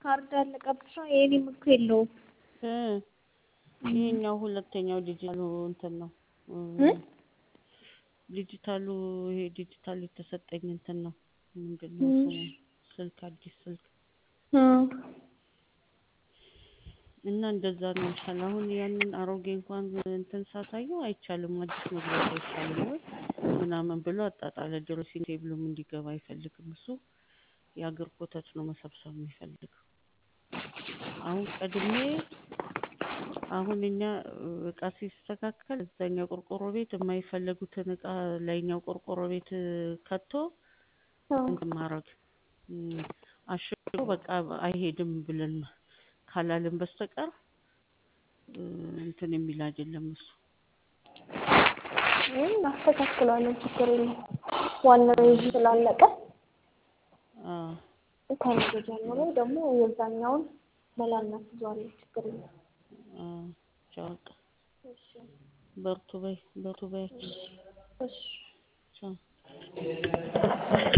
ካርድ አለቀብሽ? የኔም እኮ የለውም። እ ይሄኛው ሁለተኛው ዲጂታሉ እንትን ነው እ እ ዲጂታሉ ይሄ ዲጂታል የተሰጠኝ እንትን ነው ምንድን ነው እ ስሙ ስልክ አዲስ ስልክ እ እና እንደዛ ነው ይሻል። አሁን ያንን አሮጌ እንኳን እንትን ሳሳየው አይቻልም አዲስ መግዛት አይቻልም ወይ ምናምን ብሎ አጣጣለ። ድረሲንግ ቴብሉም እንዲገባ አይፈልግም እሱ የአገር ኮተት ነው መሰብሰብ የሚፈልገው። አሁን ቀድሜ አሁን እኛ እቃ ሲስተካከል እዛኛው ቆርቆሮ ቤት የማይፈለጉትን እቃ ላይኛው ቆርቆሮ ቤት ከቶ እንትን ማድረግ እም፣ አሽጎ በቃ አይሄድም ብለን ካላልን በስተቀር እ እንትን የሚል አይደለም እሱ። እም እናስተካክለዋለን፣ ችግር የለም። ዋናው ይዤ ስላለቀ አዎ ከነገ ጀምሮ ደግሞ የዛኛውን መላ እናስይዘዋለን፣ ችግር የለም። አዎ ቻው በቃ እሺ በርቱ በይ በርቱ በያቸው እሺ ቻው